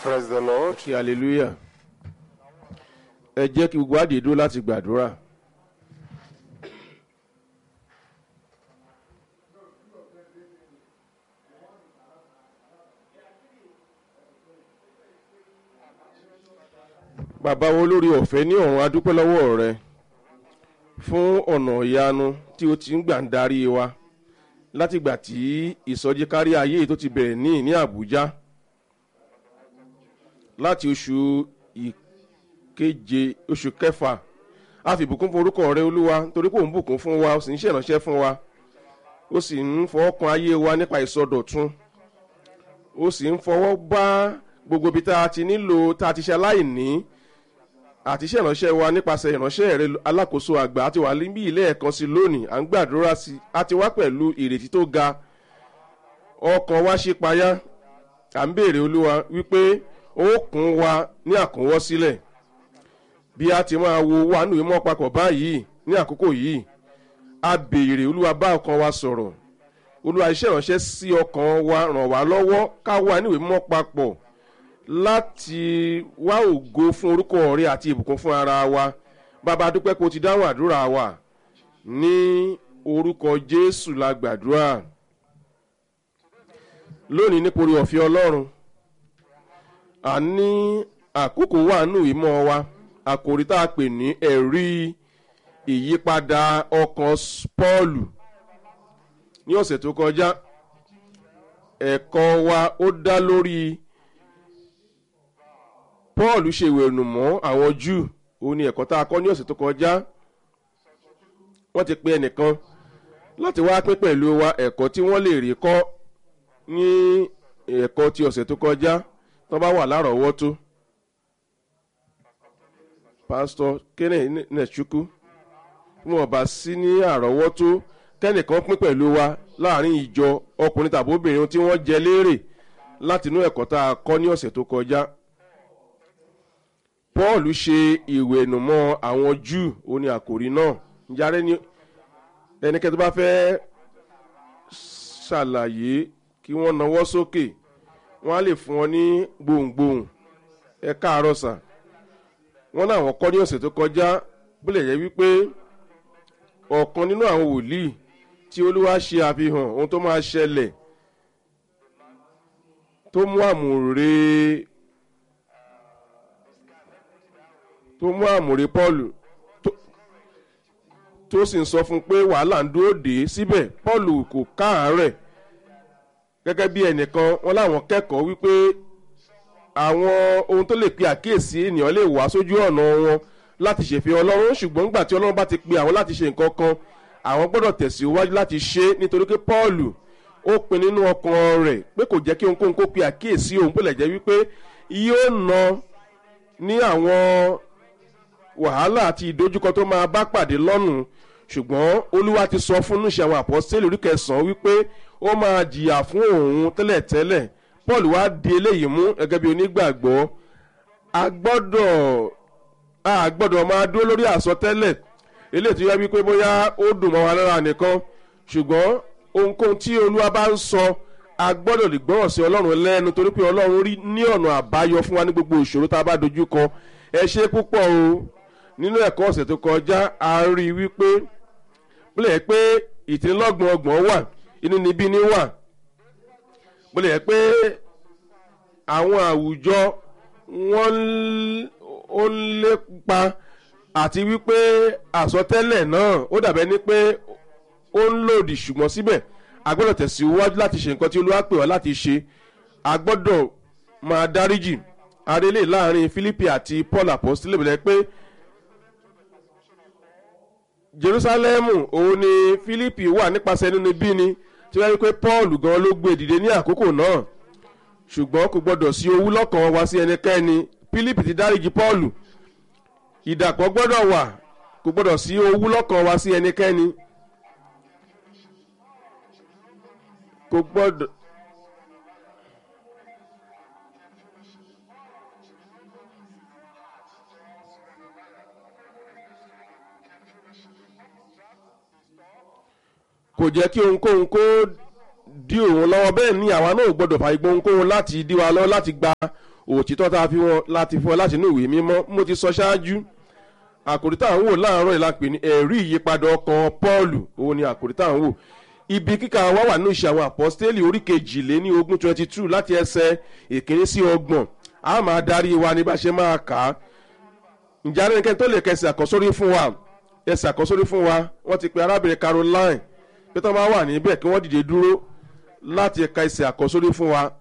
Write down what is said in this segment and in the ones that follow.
Praise the Lord. kí hallelujah ẹ jẹ́ kí gbogbo àdè dúró láti gbàdúrà bàbá wo lórí ọ̀fẹ́ ní ọ̀run adúpẹ́ lọ́wọ́ rẹ fún ọ̀nà ìyanu tí o ti ń gbà ń darí wa látìgbà tí ìsọjí kárí ayé yìí tó ti bẹ̀rẹ̀ ní ní àbújá láti oṣù ìkeje oṣù kẹfà a fi ìbùkún fún orúkọ rẹ olúwa torí kò ń bùkún fún wa ó sì ń ṣèrànṣẹ́ fún wa ó sì ń fọwọ́ kan ayé wa nípa ìsọdọ̀tun ó sì ń fọwọ́ bá gbogbo ibi tá a ti nílò tá a ti ṣe aláìní àti iṣẹ́ ìránṣẹ́ wa nípasẹ̀ ìránṣẹ́ rẹ alákòóso àgbà àti wà níbí ilé ẹ̀kan sí lónìí à ń gbàdúrà sí a ti wá pẹ̀lú ìrètí tó ga ọkàn wa ṣe payá à ń béèrè olúwa wípé ó kún wa ní àkúnwọ́ sílẹ̀ bí a ti máa wo wà nínú ìmọ̀ papọ̀ báyìí ní àkókò yìí a béèrè olúwa bá ọkàn wa sọ̀rọ̀ olúwa iṣẹ́ ìránṣẹ́ sí ọkàn wa ràn wá lọ́wọ́ ká wà nínú ìmọ̀ papọ̀ láti wá ògo fún orúkọ rẹ àti ìbùkún fún ara wa bàbá dúpẹ́ kó o ti dáhùn àdúrà wa ní orúkọ jésù la gbàdúrà lónìí nípòrí ọ̀fẹ́ ọlọ́run a ní àkókò wà nù ìmọ̀ wa àkòrí tá a pè ní ẹ̀rí ìyípadà ọkàn pọ́ọ̀lù ní ọ̀sẹ̀ tó kọjá ẹ̀kọ́ wa ó dá lórí paul ṣe ìwẹ̀nù mọ́ àwọn júù òun ni ẹ̀kọ́ tá a kọ́ ní ọ̀sẹ̀ tó kọjá wọ́n ti pe ẹnìkan láti wá pín pẹ̀lú wa ẹ̀kọ́ tí wọ́n lè rí kọ́ ní ẹ̀kọ́ ti ọ̀sẹ̀ tó kọjá tó bá wà lárọ̀ọ́wọ́tó pásítọ̀ kenneth nẹ̀chukwu bí wọ́n bá sí ní àrọ́wọ́tó kẹ́nìkan pín pẹ̀lú wa láàrin ìjọ ọkùnrin tàbí obìnrin tí wọ́n jẹ léèrè látinú ẹ̀kọ́ tá a kọ́ ní ọ̀sẹ̀ tó kọjá paul ṣe ìwẹ̀nùmọ́ àwọn júù ó ní àkòrí náà njàre ní ẹnikẹ́ni tó bá fẹ́ ṣàlàyé kí wọ́n nawọ́ sókè wọ́n á lè fún ọ ní gbohùngbohùn ẹ káàárọ̀ sà wọ́n náà wọ́n kọ́ ní ọ̀sẹ̀ tó kọjá bílẹ̀ yẹ wípé ọ̀kan nínú àwọn wòlíì tí olúwa ṣe àfihàn ohun tó máa ṣẹlẹ̀ tó mú àmùrè tó mú àmùrè pọ́ọ̀lù tó sì ń sọ fún un pé wàhálà ń dúró dé síbẹ̀ pọ́ọ̀lù kò káàárẹ̀ gẹ́gẹ́ bí ẹnìkan wọn láwọn kẹ́kọ̀ọ́ wípé àwọn ohun tó lè pe àkíyèsí ènìyàn lè wá sójú ọ̀nà wọn láti ṣèfẹ́ ọlọ́run ṣùgbọ́n nígbà tí ọlọ́run bá ti pe àwọn láti ṣe nǹkan kan àwọn gbọ́dọ̀ tẹ̀síwájú láti ṣe nítorí pé pọ́ọ̀lù ó pin nínú ọkàn rẹ̀ pé kò jẹ́ kí ohunkóhun kó pe àkíyèsí òun bó lẹ̀ jẹ́ wípé yóò na ní àwọn wàhálà àti ìdojúkọ tó máa bá pàdé lọ́nù ṣùgbọ́n olúwa ti sọ fún níṣẹ́ àwọn àpọ́sítélì orí kẹsàn-án wípé ó máa jìyà fún òun tẹ́lẹ̀tẹ́lẹ̀ paul wá di eléyìí mú gẹ́gẹ́ bí onígbàgbọ́ a gbọ́dọ̀ a gbọ́dọ̀ máa dúró lórí àsọtẹ́lẹ̀ eléyìí tó yẹ wípé bóyá ó dùn mọ́ wa lára nìkan ṣùgbọ́n ohunkóhun tí olúwa bá ń sọ a gbọ́dọ̀ lè gbọ́rọ̀ sí ọlọ́run lẹ́nu torí pé ọlọ́run rí ní ọ̀nà àbáyọ fún wa ní gbogbo ìṣòro tá a bá dojú kọ ẹ ṣe púpọ̀ o nínú ẹ̀kọ́ ọ̀sẹ̀ tó kọjá a rí i wípé bílẹ̀ pé ìtìlọ́gbọ̀n ọgbọ̀n wà inú níbí ní wà bílẹ̀ pé àwọn àwùjọ wọ́n ó ń lépa àti wípé àsọtẹ́lẹ̀ náà ó dàbẹ́ ní pé ó ń lòdì ṣùgbọ́n síbẹ̀ a gbọ́dọ̀ tẹ̀síwájú láti ṣe nǹkan tí olúwa pè wá láti ṣe a gbọ́dọ̀ máa dáríjì arélé láàrin philippi àti paul apostole bẹ̀rẹ̀ pé jerusalemu òun ni philippi wà nípasẹ̀ nínú bí ni tí wọ́n rí pé paul gan ló gbé dìde ní àkókò náà ṣùgbọ́n kò gbọ́dọ̀ sí owú lọ́kàn wá sí ẹnikẹ́ni philippi ti dáríjì paul ìdàpọ̀ gbọ́dọ̀ wà kò gbọ́dọ̀ sí owú lọ́kàn wá sí ẹnikẹ́ni kò gbọ́dọ̀. kò jẹ́ kí ohunkóhun kó dí òun lọ́wọ́ bẹ́ẹ̀ ni àwa náà ò gbọ́dọ̀ fà igbó ohunkóhun láti dí wa lọ́wọ́ láti gba òtítọ́ tá a fi wọn láti fún ọ láti inú ìwé mímọ́ mo ti sọ ṣáájú àkòrí tá à ń wò láàárọ̀ ìlàpè ní ẹ̀rí ìyípadà ọkàn paul òun ni àkòrí tá à ń wò ibi kíkà wa wà ní ìṣe àwọn àpọ́stélì orí kejìléní ogún twenty two láti ẹsẹ̀ ìkíní sí ọgbọ̀n a máa darí wa ní bá ṣe máa kà á ǹjẹ́ arẹ́nikẹ́ni tó lè kẹsì àkọ́sórí fún wa ẹsẹ̀ àkọ́sórí fún wa wọ́n ti pe arábìnrin caroline pé tó máa wà níbẹ̀ kí wọ́n dìde dúró láti ka ẹsẹ̀ àkọ́sórí fún wa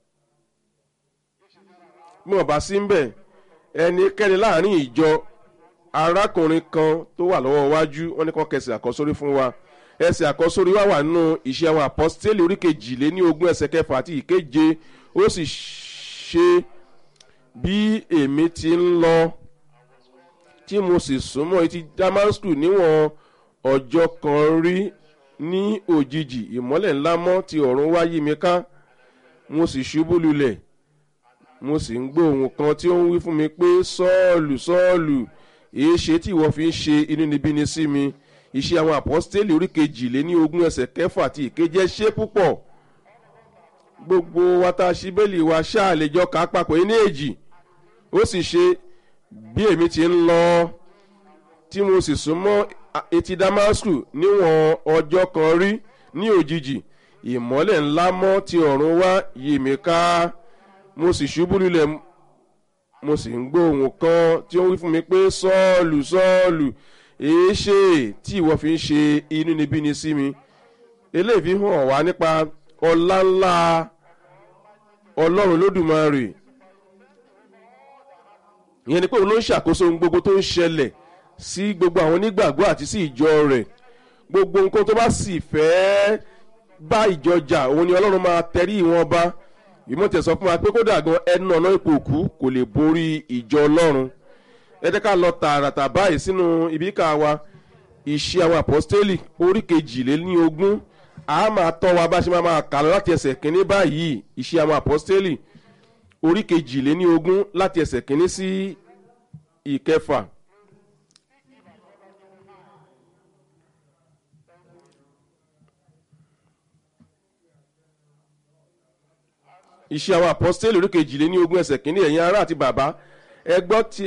bí wọ́n bá sí ń bẹ̀ ẹnikẹ́ni láàrin ìjọ arákùnrin kan tó wà lọ́wọ́ iwájú wọ́n ní kàn kẹsẹ̀ àkọ́sórí fún wa ẹsẹ̀ àkọ́sórí wa wà nínú ìṣe àwọn àpọ́stélì orí kejìléní ogún ẹsẹ̀ kẹfà àti ìkeje ó sì ṣe bí èmi ti ń lọ tí mo sì súnmọ́ etí damasku níwọ̀n ọjọ́ kan rí ní òjijì ìmọ́lẹ̀ ńlá mọ́ ti ọ̀run wá yí mi ká mo sì ṣubú lulẹ̀ mo sì ń gbọ́ ohun kan tí ó ń wí fún mi pé sọ́ọ̀lù sọ́ọ̀lù èé ṣe tí ìwọ fi ń ṣe inúnibíni sí mi iṣẹ́ àwọn àpọ́stélì orí kejìléní ogún ẹsẹ̀ kẹfà àti ìkeje ṣe púpọ̀ gbogbo wa tá a ṣí bẹ́ẹ̀lì wa ṣáà lè jọ kà á papọ̀ ní èjì ó sì ṣe bí èmi ti ń lọ tí mo sì súnmọ́ etí damasku níwọ̀n ọjọ́ kan rí ní òjijì ìmọ́lẹ̀ ńlá mọ́ ti ọ̀run wá yí mi ká mo sì ṣubú lulẹ̀ mo sì ń gbọ́ ohun kan tí ó ń wí fún mi pé sọ́ọ̀lù sọ́ọ̀lù èé ṣe tí ìwọ fi ń ṣe inúnibíni sí mi eléyìí fi hàn wá nípa ọlá ńlá ọlọ́run lódùmarè ìyẹn ni pé òun ló ń ṣàkóso ohun gbogbo tó ń ṣẹlẹ̀ sí gbogbo àwọn onígbàgbọ́ àti sí ìjọ rẹ̀ gbogbo nǹkan tó bá sì fẹ́ bá ìjọ jà òun ni ọlọ́run máa tẹrí ìwọ̀n bá ìmọ̀tẹ̀ sọ fún wa pé kódà gan ẹnu ọ̀nà ipò òkú kò lè borí ìjọ ọlọ́run ẹ jẹ́ ká lọ tààràtà báyìí sínú ibìkà wa ìṣe àwọn àpọ́stélì orí kejìléní ogún a máa tọ́ wa bá ṣe máa máa kà lọ láti ẹsẹ̀ kínní báyìí ìṣe àwọn àpọ́stélì orí kejìléní ogún láti ẹsẹ̀ kínní sí ìkẹfà. iṣẹ́ àwọn àpọ́stélì orí kejìléní ogún ẹsẹ̀ kínní ẹ̀yin ará àti bàbá ẹ gbọ́ ti.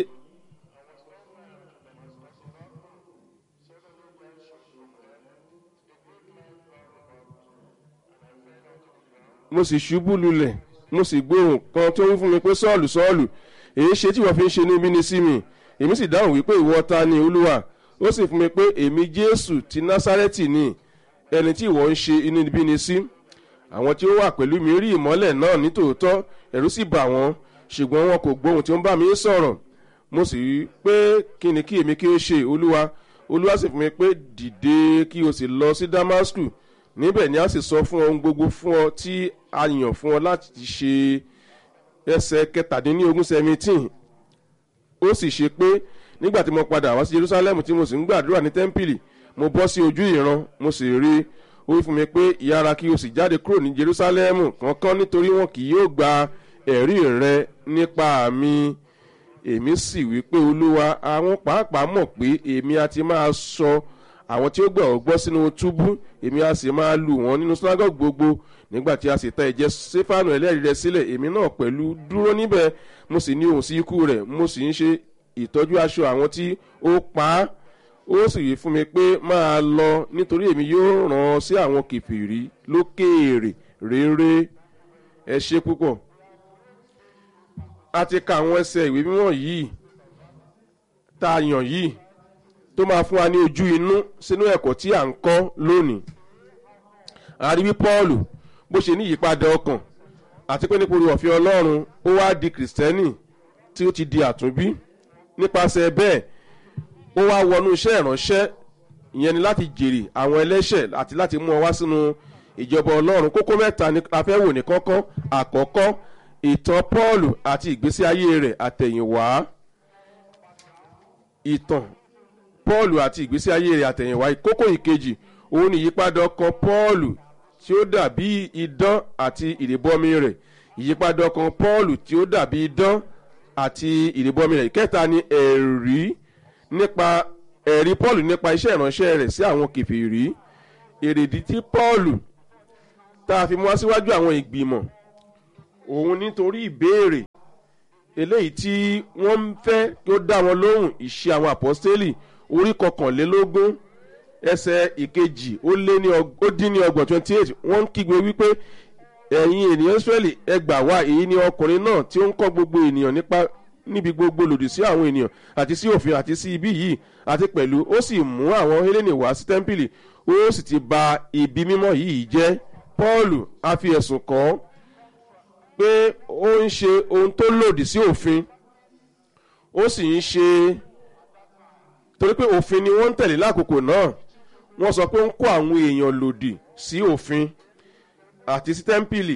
mo sì ṣubú lulẹ̀ mo sì gbóhùn kan tó ń fún mi pé sọ́ọ̀lù sọ́ọ̀lù èyí ṣe tí wọ́n fi ń ṣe níbí ni sí mi èmi sì dáhùn wípé ìwọ ta ni olúwa ó sì fún mi pé èmi jésù ti násárẹ́tì ni ẹni tí ìwọ ń ṣe inúbí ni sí àwọn tí ó wà pẹ̀lú mi rí ìmọ́lẹ̀ náà nítòótọ́ ẹ̀rú sì bà wọ́n ṣùgbọ́n wọn kò gbóhùn tí ó ń bá mi sọ̀rọ̀ mo sì rí pé kí ni kí èmi kí ó ṣe olúwa olúwa sì fún mi pé dìde kí o sì lọ sí damascus níbẹ̀ ni a sì sọ fún ohun gbogbo fún ọ tí a yàn fún ọ láti ṣe ẹsẹ̀ kẹtàdínlógún seventeen ó sì ṣe pé nígbà tí mo padà wá sí jerusalem tí mo sì ń gbàdúrà ní tẹ́ḿpìlì mo bọ́ sí ojú ìran mo sì rí ó wí fún mi pé ìyára kí o sì jáde kúrò ní jerusalem kankan nítorí wọn kì yóò gba ẹ̀rí rẹ nípa mi èmi sì wí pé olúwa àwọn pàápàá mọ̀ pé èmi a ti máa sọ àwọn tí ó gbà ọ́ gbọ́ sínú túbú èmi a sì máa lù wọ́n nínú sinagogue gbogbo nígbà tí a sì ta ẹ̀jẹ̀ stéfánù ẹlẹ́rìí rẹ sílẹ̀ èmi náà pẹ̀lú dúró níbẹ̀ mo sì ní ohùn sí ikú rẹ̀ mo sì ń ṣe ìtọ́jú aṣọ àwọn tí ó pa á ó sì wí fún mi pé máa lọ nítorí èmi yóò ràn ọ́ sí àwọn kìfìrí lókèèrè rere ẹ ṣe púpọ̀ a ti ka àwọn ẹsẹ̀ ìwé mímọ́ yìí tá a yàn yìí tó máa fún wa ní ojú inú sínú ẹ̀kọ́ tí à ń kọ́ lónìí àríwí pọ́ọ̀lù bó ṣe ní ìyípadà ọkàn àti pé nípa ọ̀fẹ́ ọlọ́run ó wá di kìrìsìtẹ́nì tí ó ti di àtúnbí nípasẹ̀ bẹ́ẹ̀ ó wá wọnú iṣẹ́ ìránṣẹ́ ìyẹn ni láti jèrè àwọn ẹlẹ́ṣẹ̀ àti láti mú ọ wá sínú ìjọba ọlọ́run kókó mẹ́ta ni a fẹ́ wò ní kọ́kọ́ àkọ́kọ́ ìtàn pọ́ọ̀lù àti ìgbésí ayé rẹ̀ àtẹ̀yìnwá ìtàn pọ́ọ̀lù àti ìgbésí ayé rẹ̀ àtẹ̀yìnwá kókó ìkejì òun ni ìyípadà ọkàn pọ́ọ̀lù tí ó dàbí idán àti ìrìbọmi rẹ̀ ìyípadà ọkàn pọ́ọ̀lù tí ó dàbí idán àti ìrìbọmi rẹ̀ ìkẹta ni ẹ̀rí nípa ẹ̀rí pọ́ọ̀lù nípa iṣẹ́ ìránṣẹ́ rẹ̀ sí àwọn kẹfìrí èrèdí tí pọ́ọ̀lù tá a fi mú wá síwájú àwọn ìgbìmọ̀ òun nítorí ìbéèrè eléyìí tí wọ́n ń fẹ́ kí ó dá wọn lóhùn ìṣe àwọn àpọ́stélì orí kọkànlélógún ẹsẹ̀ ìkejì ó lé ní ó dín ní ọgbọ̀n twenty eight wọ́n ń kígbe wípé ẹ̀yin ènìyàn israẹli ẹ gbà wá èyí ni ọkùnrin náà tí ó ń kọ́ gbogbo ènìyàn nípa níbi gbogbo lòdì sí àwọn ènìyàn àti sí òfin àti sí ibi yìí àti pẹ̀lú ó sì mú àwọn hélénì wá sí tẹ́ḿpìlì ó sì ti ba ibi mímọ́ yìí jẹ́ pọ́ọ̀lù a fi ẹ̀sùn kàn án pé ó ń ṣe ohun tó lòdì sí òfin ó sì ń ṣe torí pé òfin ni wọ́n ń tẹ̀lé lákòókò náà wọ́n sọ pé ó ń kó àwọn èèyàn lòdì sí òfin àti sí tẹ́ḿpìlì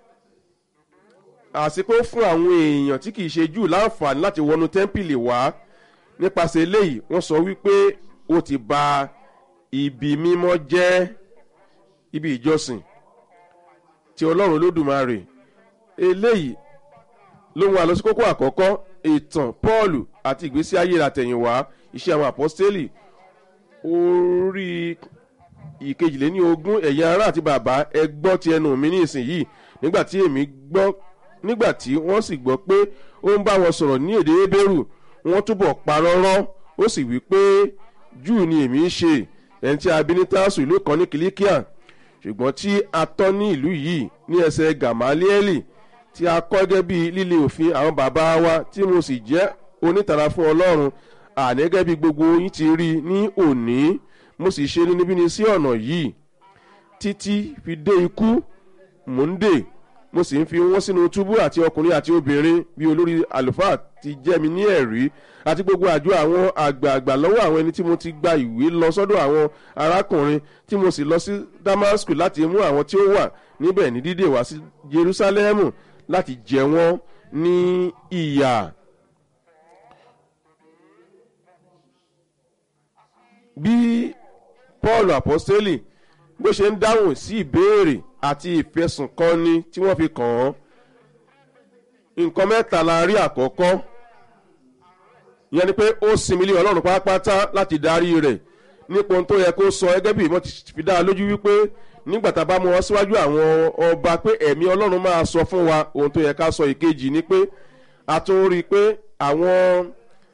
àsìkò fún àwọn èèyàn tí kìí ṣe jù láǹfààní láti wọnú tẹ́ḿpìlì wá nípasẹ̀ eléyìí wọ́n sọ wípé ó ti ba ibi mímọ́ jẹ́ ibi ìjọsìn ti ọlọ́run olódùmarè eléyìí ló ń wá lọ sí kókó àkọ́kọ́ ìtàn paul àti ìgbésí ayé àtẹ̀yìnwá iṣẹ́ àwọn àpọ́stélì orí ìkejìléní ogún ẹ̀yà ara àti bàbá ẹ gbọ́ ti ẹnu mi ní ìsinyìí nígbà tí èmi gbọ́ nígbà tí wọ́n sì gbọ́ pé ó ń bá wọn sọ̀rọ̀ ní èdè hébérù wọ́n túbọ̀ parọ́rọ́ ó sì wí pé júù ni èmi ń ṣe ẹni tí a bí ní tásù ìlú kan ní kìlíkíà ṣùgbọ́n tí a tọ́ ní ìlú yìí ní ẹsẹ̀ gamalieli tí a kọ́ gẹ́gẹ́ bí líle òfin àwọn bàbá wa tí mo sì jẹ́ onítara fún ọlọ́run àní gẹ́gẹ́ bí gbogbo yín ti rí ní òní mo sì ṣe níbí sí ọ̀nà yìí títí fi dé ikú mò ń dè mo sì ń fi wọ́n sínú túbú àti ọkùnrin àti obìnrin bí olórí àlùfáà ti jẹ́ mi ní ẹ̀rí àti gbogbo àjọ àwọn àgbààgbà lọ́wọ́ àwọn ẹni tí mo ti gba ìwé lọ sọ́dọ̀ àwọn arákùnrin tí mo sì lọ sí damascus láti mú àwọn tí ó wà níbẹ̀ ní dídè wá sí jerusalemu láti jẹ wọ́n ní ìyà. bí paul apostoli bó ṣe ń dáhùn sí ìbéèrè àti ìfẹsùnkọni tí wọ́n fi kàn án nǹkan mẹ́ta la rí àkọ́kọ́ ìyẹn ni pé ó sinmi lé ọlọ́run pátápátá láti darí rẹ̀ nípa ohun tó yẹ kó sọ gẹ́gẹ́ bí ìmọ̀ ti fi dá a lójú wípé nígbà tá a bá mú wọn síwájú àwọn ọba pé ẹ̀mí ọlọ́run máa sọ fún wa ohun tó yẹ ká sọ ìkejì ni pé a tún rí i pé àwọn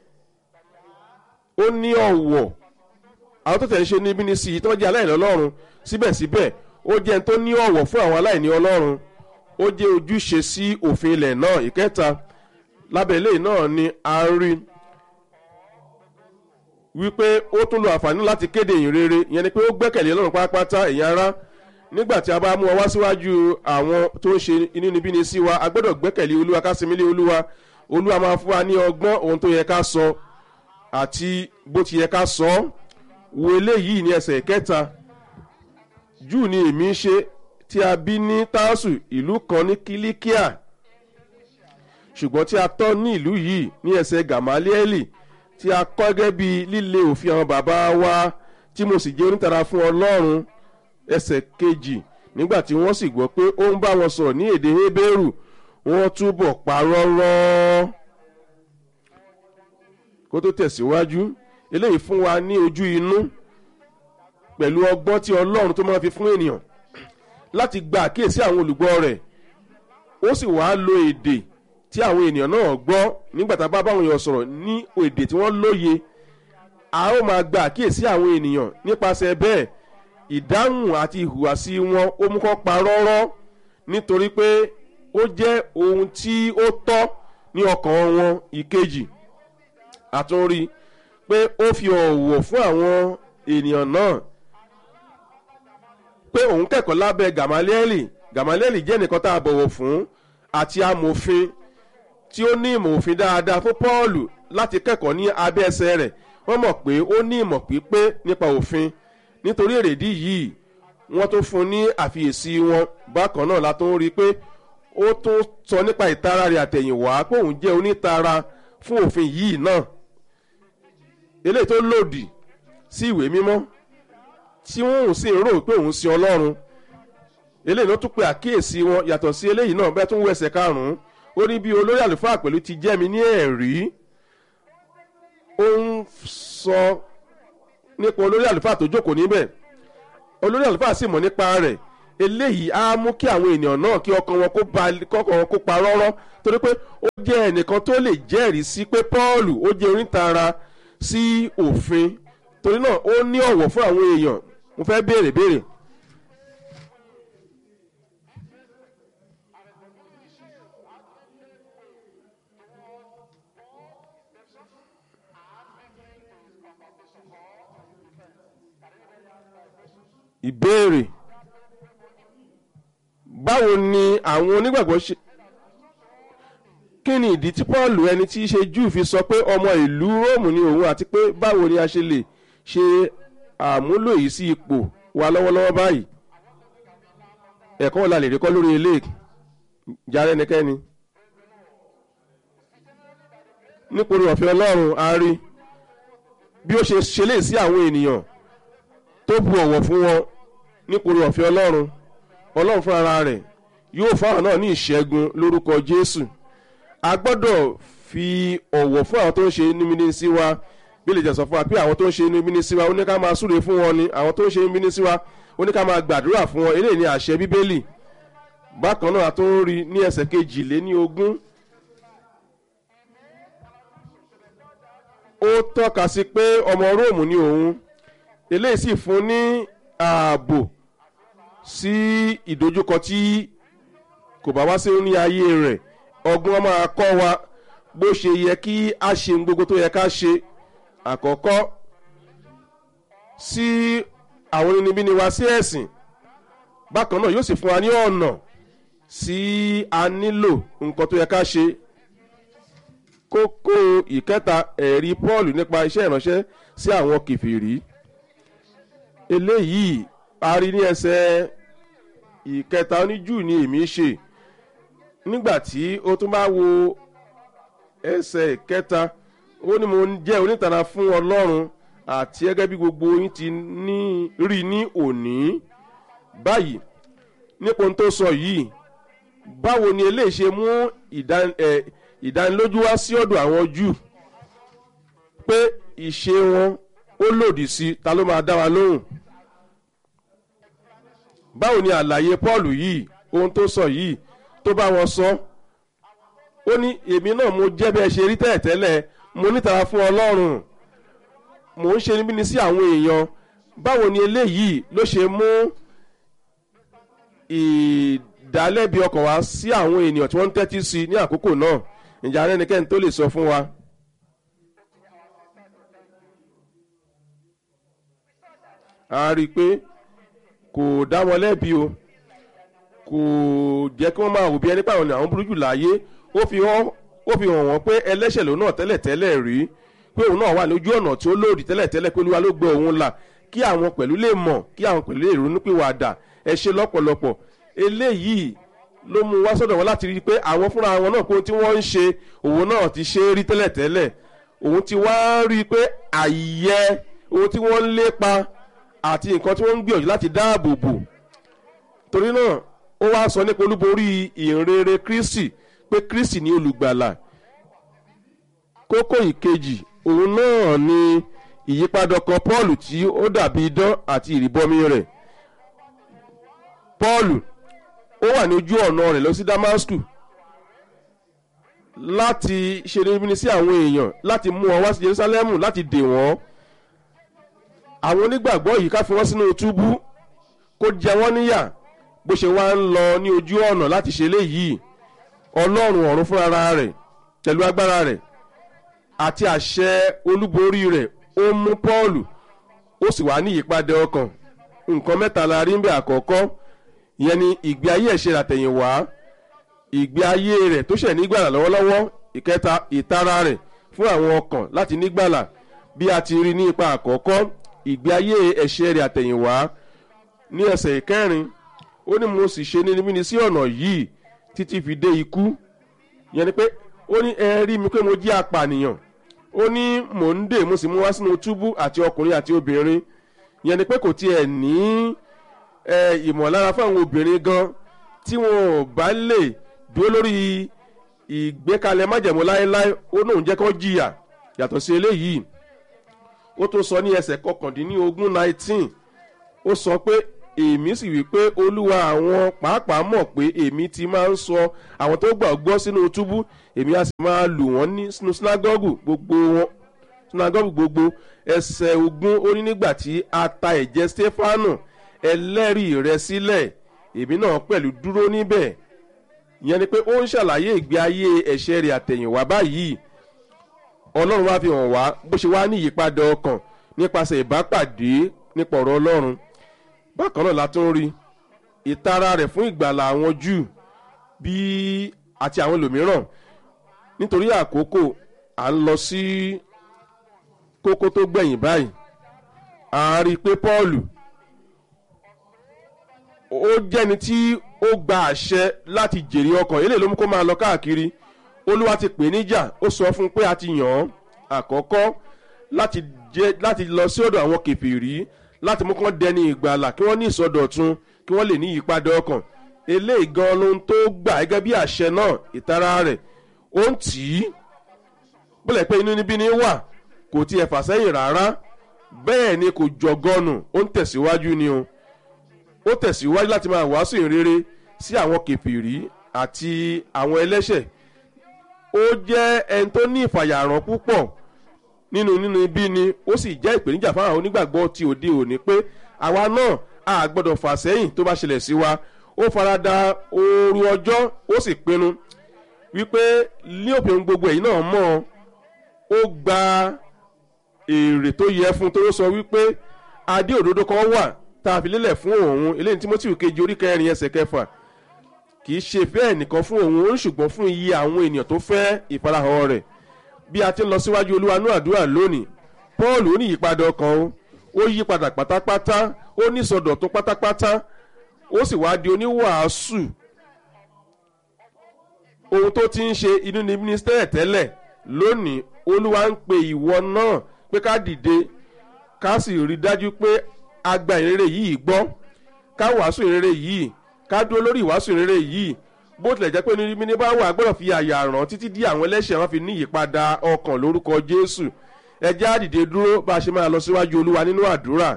ó ní ọ̀wọ̀ àwọn tó tẹ̀ ń ṣe níbí ní sí i tó jẹ́ aláìní ọlọ́run síbẹ̀síbẹ̀ ó jẹ́ ẹni tó ní ọ̀wọ̀ fún àwọn aláìní ọlọ́run ó jẹ́ ojúṣe sí òfin ilẹ̀ náà ìkẹta lábẹ́lẹ̀ náà ni a rí wípé ó tún lo àǹfààní láti kéde ìyìn rere ìyẹn ni pé ó gbẹ́kẹ̀lé ọlọ́run pátápátá èèyàn ara nígbà tí a bá mú ọ wá síwájú àwọn tó ń ṣe inúnibíni sí wa a gbọ́dọ̀ gbẹ́kẹ̀lé olúwa ká sinmi lé olúwa olúwa máa fún wa ní ọgbọ́n ohun tó yẹ ká sọ àti bó ti yẹ ká sọ wo eléyìí ní ẹsẹ̀ kẹta júù ni èmi ń ṣe tí a bí ní tásù ìlú kan ní kílíkíà ṣùgbọ́n tí a tọ́ ní ìlú yìí ní ẹsẹ̀ gamalieli tí a kọ́ gẹ́gẹ́ bí líle òfin àwọn bàbá wa tí mo sì jẹ́ onítara fún ọlọ́run ẹsẹ̀ kejì nígbà tí wọ́n sì gbọ́ pé ó ń bá wọn sọ̀rọ̀ ní èdè hébérù wọ́n túbọ̀ parọ́rọ́ kó tó tẹ̀síwájú eléyìí fún wa ní ojú inú pẹ̀lú ọgbọ́n tí ọlọ́run tó máa fi fún ènìyàn láti gba àkíyèsí àwọn olùgbọ́ rẹ̀ ó sì wàá lo èdè tí àwọn ènìyàn náà gbọ́ nígbà tá a bá báwọn èèyàn sọ̀rọ̀ ní èdè tí wọ́n lóye a ó máa gba àkíyèsí àwọn ènìyàn nípasẹ̀ bẹ́ẹ̀ ìdáhùn àti ìhùwàsí wọn ó mú kọ́ pa rọ́rọ́ nítorí pé ó jẹ́ ohun tí ó tọ́ ní ọkàn wọn ìkejì àtúnrí pé ó fi ọ̀wọ̀ fún àwọn ènìyàn náà pé òun kẹ́kọ̀ọ́ lábẹ́ gamalieli gamalieli jẹ́ nìkan tá a bọ̀wọ̀ fún àti amòfin tí ó ní ìmọ̀ òfin dáadáa fún pọ́ọ̀lù láti kẹ́kọ̀ọ́ ní abẹ́ ẹsẹ̀ rẹ̀ wọ́n mọ̀ pé ó ní ìmọ̀ pípé nípa òfin nítorí èrèdí yìí wọ́n tó fún ní àfiyèsí wọn bákan náà la tó ń rí i pé ó tún sọ nípa ìtara rẹ̀ àtẹ̀yìnwá pé òun jẹ́ onítara fún òfin yìí náà eléyìí tó lòdì sí ìwé mímọ́ tí wọ́n sì ń rò pé òun sin ọlọ́run eléyìí ló tún pe àkíyèsí wọn yàtọ̀ sí eléyìí náà bẹ́ẹ̀ tún wẹ̀sẹ̀ karùn-ún ó ní bí olórí àlùfáà pẹ̀lú ti jẹ́ mi ní ẹ̀rí ó ń sọ nípa olórí àlùfáà tó jókòó níbẹ̀ olórí àlùfáà sì mọ̀ nípa rẹ̀ eléyìí á mú kí àwọn ènìyàn náà kí ọkàn wọn kó ba kọkàn wọn kó pa rọ́rọ́ torí pé ó jẹ́ ẹnìkan tó lè jẹ́rìí sí pé paul ó jẹ́ onítara sí òfin torí náà ó ní ọ̀wọ̀ fún àwọn èèyàn mo fẹ́ béèrè béèrè. ìbéèrè báwo ni àwọn onígbàgbọ́ ṣe kí ni ìdí tí paul ẹni tí í ṣe júù fi sọ pé ọmọ ìlú róòmù ni òun àti pé báwo ni a ṣe lè ṣe àmúlò yìí sí ipò wa lọ́wọ́lọ́wọ́ báyìí ẹ̀kọ́ wo la lè rí kọ́ lórí ilé járe ẹnikẹ́ni nípòrí ọ̀fẹ́ ọlọ́run a rí bí ó ṣe ṣe lè sí àwọn ènìyàn tó bu ọ̀wọ̀ fún wọn nípòrí ọ̀fẹ́ ọlọ́run ọlọ́run fúnra rẹ̀ yóò fáwọn náà ní ìṣẹ́gun lórúkọ jésù a gbọ́dọ̀ fi ọ̀wọ̀ fún àwọn tó ń ṣe nímíní sí wa bí lè jẹ́ sọ fún wa pé àwọn tó ń ṣe nímíní sí wa ó ní ká máa súre fún wọn ni àwọn tó ń ṣe nímíní sí wa ó ní ká máa gbàdúrà fún wọn eléyìí ní àṣẹ bíbélì bákan náà a tó ń rí ní ẹsẹ̀ kejì lé ní ogún ó tọ́ka sí pé ọmọ róòmù ni òun eléyìí sì fún ní ààbò sí ìdojúkọ tí kò bá wá sí ní ayé rẹ̀ ọgbọ́n máa kọ́ wa bó ṣe yẹ kí a ṣe ohun gbogbo tó yẹ ká ṣe àkọ́kọ́ sí àwọn onínibíni wa sí ẹ̀sìn bákan náà yóò sì fún wa ní ọ̀nà sí a nílò nǹkan tó yẹ ká ṣe kókó ìkẹta ẹ̀rí paul nípa iṣẹ́ ìránṣẹ́ sí àwọn kìfìrí eléyìí a rí ní ẹsẹ̀ ìkẹta oníjù ni èmi ṣe nígbà tí ó tún bá wo ẹsẹ̀ ìkẹta ó ní mo jẹ́ onítara fún ọlọ́run àti gẹ́gẹ́ bí gbogbo yín ti ní rí ní òní báyìí nípa ohun tó sọ yìí báwo ni eléyìí ṣe mú ìdánilójú wá sí ọ̀dọ̀ àwọn jù pé ìṣe wọn ó lòdì sí ta ló máa dá wa lóhùn báwo ni àlàyé paul yìí ohun tó sọ yìí tó bá wọn sọ ó ní èmi náà mo jẹ́ bí ẹ ṣe rí tẹ́lẹ̀tẹ́lẹ̀ mo nítara fún ọlọ́run mò ń ṣe níbí ni sí àwọn èèyàn báwo ni eléyìí ló ṣe mú ìdálẹ́bi ọkàn wá sí àwọn ènìyàn tí wọ́n ń tẹ́tí sí ní àkókò náà ìjà arẹ́nikẹ́ni tó lè sọ fún wa. a rí i pé kò dá wọn lẹ́bi o kò jẹ́ kí wọ́n máa wò bí ẹni pàwọn àwọn burú jù láyé ó fi hàn wọ́n pé ẹlẹ́ṣẹ̀ lòun náà tẹ́lẹ̀tẹ́lẹ̀ rí pé òun náà wà lójú ọ̀nà tí ó lòdì tẹ́lẹ̀tẹ́lẹ̀ pé olúwa ló gbé òun là kí àwọn pẹ̀lú lè mọ̀ kí àwọn pẹ̀lú lè ronú pé wàá dà ẹ ṣe lọ́pọ̀lọpọ̀ eléyìí ló mú wá sọ́dọ̀ wọn láti rí i pé àwọn fúnra wọn náà kó tí wọ́n ń ṣe òun náà ti ṣe é rí tẹ́lẹ̀tẹ́lẹ̀ òun ti wá rí i pé àyẹ ohun tí wọ́n ń lépa àti nǹkan tí wọ́n ń gbìyànjú láti dáàbò bò torí náà ó wá sọ nípa olúborí ìrere kristi pé kristi ní olùgbàlà kókó ìkejì òun náà ni ìyípadà kan paul tí ó dàbí idán àti ìrìbọmi rẹ̀ paul ó wà ní ojú ọ̀nà rẹ̀ lọ sí damascus láti ṣe níbi sí àwọn èèyàn láti mú wọn wá sí jerusalem láti dè wọ́n àwọn onígbàgbọ́ yìí ká fi wọ́n sínú túbú kó jẹ wọ́n níyà bó ṣe wá ń lọ ní ojú ọ̀nà láti ṣe léyìí ọlọ́run ọ̀run fúnra rẹ̀ pẹ̀lú agbára rẹ̀ àti àṣẹ olúborí rẹ̀ ó mú pọ́ọ̀lù ó sì wá ní ìyípadà ọkàn nǹkan mẹ́ta la rí ń bẹ̀ àkọ́kọ́ ìyẹn ni ìgbé ayé ẹ̀ṣẹ̀ àtẹ̀yìnwá ìgbé ayé rẹ̀ tó ṣẹ̀ nígbàlà lọ́wọ́lọ́wọ́ ìkẹta ìtara rẹ̀ fún àwọn ọkàn láti nígbàlà bí a ti rí ní ipa àkọ́kọ́ ìgbé ayé ẹ̀ṣẹ̀ rẹ̀ àtẹ̀yìnwá ní ẹsẹ̀ ìkẹrin ó ní mo sì ṣe níbi ní sí ọ̀nà yìí títí fi dé ikú yẹn ni pé ó ní ẹ rí mi pé mo jí apànìyàn ó ní mò ń dè mo sì mú wá sínú túbú àti ọkùnrin àti obìnrin yẹn ni pé kò tiẹ̀ ní ìmọ̀lára fún àwọn obìnrin gan tí wọn ò bá lè dúró lórí ìgbékalẹ̀ májẹ̀mú láéláé ó náà ń jẹ́ kó jìyà yàtọ̀ sí eléyìí ó tún sọ ní ẹsẹ̀ kọkàndínlógún nineteen ó sọ pé èmi sì wí pé olúwa àwọn pàápàá mọ̀ pé èmi ti máa ń sọ àwọn tó gbàgbọ́ sínú túbú èmi á sì máa lù wọ́n ní sínú sinagogu gbogbo wọn sinagogu gbogbo ẹsẹ̀ ogun ó ní nígbà tí a ta ẹ̀jẹ̀ stefanu ẹlẹ́rìí rẹ sílẹ̀ èmi náà pẹ̀lú dúró níbẹ̀ ìyẹn ni pé ó ń ṣàlàyé ìgbé ayé ẹ̀ṣẹ̀ rẹ̀ àtẹ̀yìnwá báyìí ọlọ́run wá fi hàn wá bó ṣe wá ní ìyípadà ọkàn nípasẹ̀ ìbápàdé nípa ọ̀rọ̀ ọlọ́run bákan náà la tún rí ìtara rẹ̀ fún ìgbàlà àwọn júù bí àti àwọn ẹlòmíràn nítorí àkókò à ń lọ sí kókó tó gbẹ̀yìn báyìí a rí i pé pọ́ọ̀lù ó jẹ́ni tí ó gba àṣẹ láti jèrè ọkàn eléyìí ló mú kó máa lọ káàkiri olúwa ti pè níjà ó sọ fún un pé a ti yàn án àkọ́kọ́ láti jẹ́ láti lọ sí ọ̀dọ̀ àwọn kẹfìrí láti mú kán dẹni ìgbàlà kí wọ́n ní ìsọdọ̀tun kí wọ́n lè ní ìyípadà ọkàn eléyìí gan lohun tó gbà gẹ́gẹ́ bí àṣẹ náà ìtara rẹ̀ ó ń tì í bólẹ̀ pé inú níbí ni wà kò tiẹ̀ fà sẹ́yìn rárá bẹ́ẹ̀ ni kò jọgọ́nù ó ń tẹ̀síwájú ni o ó tẹ̀síwájú láti máa wàásù ìrere sí àwọn kẹfìrí àti àwọn ẹlẹ́ṣẹ̀ ó jẹ́ ẹni tó ní ìfàyàrán púpọ̀ nínú nínú ibi ni ó sì jẹ́ ìpèníjà fáwọn onígbàgbọ́ ti òde òní pé àwa náà a gbọ́dọ̀ fà sẹ́yìn tó bá ṣẹlẹ̀ sí wa ó farada ooru ọjọ́ ó sì pinnu wípé ní òpin gbogbo ẹ̀yìn náà mọ̀ ó gba èrè tó yẹ fún tó sọ wípé adé òdodo kan wà tá a fi lélẹ̀ fún òun eléyìí Tímótì kejì orí kẹrin ẹsẹ̀ kẹfà kì í ṣe fẹ́ nìkan fún òun ó ń ṣùgbọ́n fún iye àwọn ènìyàn tó fẹ́ ìfarahàn rẹ̀ bí a ti ń lọ síwájú olúwa ní àdúrà lónìí paul ó ní ìyípadà ọkàn o ó yí padà pátápátá ó ní ìsọdọ̀tún pátápátá ó sì wá di oníwàásù ohun tó ti ń ṣe inú ní mínísítẹ́rì tẹ́lẹ̀ lónìí olúwa ń pe ìwọ náà pé ká dìde ká sì rí dájú pé a gba ìrere yìí gbọ́ ká wàásù ìrere yìí ká dúró lórí ìwàásù ìrere yìí bó tilẹ̀ jẹ́ pé ní mímí bá wà gbọ́dọ̀ fi àyà ràn títí dí àwọn ẹlẹ́ṣẹ̀ wọn fi ní ìyípadà ọkàn lórúkọ jésù ẹjẹ́ àdìde dúró bá a ṣe máa lọ síwájú olúwa nínú àdúrà.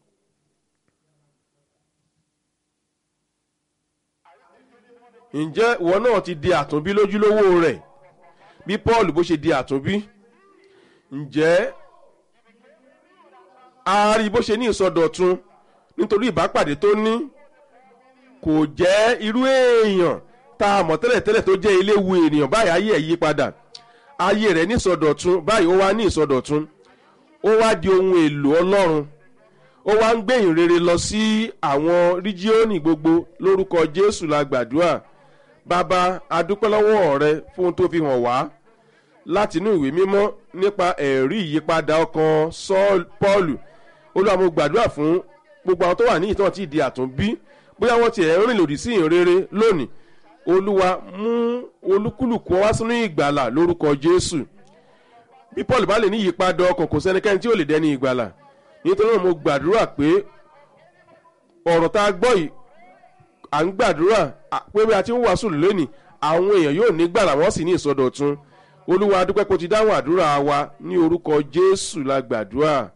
ǹjẹ́ ìwọ náà ti di àtúnbí lójúlówó rẹ̀ bí paul bó ṣe di àtúnbí ǹjẹ́ a rí bó ṣe ní ìsọdọ̀tun nítorí ìbápàdé tó ní kò jẹ́ irú èèyàn tá a mọ̀ tẹ́lẹ̀tẹ́lẹ̀ tó jẹ́ eléwu ènìyàn báyìí ayé ẹ̀ yí padà ayé rẹ̀ ní ìsọdọ̀tun báyìí ó wá ní ìsọdọ̀tun ó wá di ohun èlò ọlọ́run ó wá ń gbé ìrere lọ sí àwọn ríjíọ́nì gbogbo lórúkọ jésù la gbàdúrà bàbá adúpẹ́ lọ́wọ́ rẹ fún ohun tó fi hàn wá láti inú ìwé mímọ́ nípa ẹ̀rí ìyípadà ọkàn pọ́ọ̀lù olúwa mo gbàdúrà fún gbogbo àwọn tó wà ní ìtàn tí ìdí àtúnbí bóyá wọ́n ti ẹ̀ rìn lòdì sí ìrere lónìí olúwa mú olúkúlùkù wá sínú ìgbàlà lórúkọ jésù bí paul bá lè ní ìyípadà ọkàn kò sẹ́nikẹ́ni tí ó lè dẹni ìgbàlà nítorí náà mo gbàdúrà pé ọ̀rọ̀ tá a gbọ́ yìí à ń gbàdúrà pé bí a ti ń wàásù lónìí àwọn èèyàn yóò ní gbàlà wọ́n sì ní ìsọdọ̀tun olúwa adúpẹ́ kó ti dáhùn àdúrà wa ní orúkọ jésù la gbàdúrà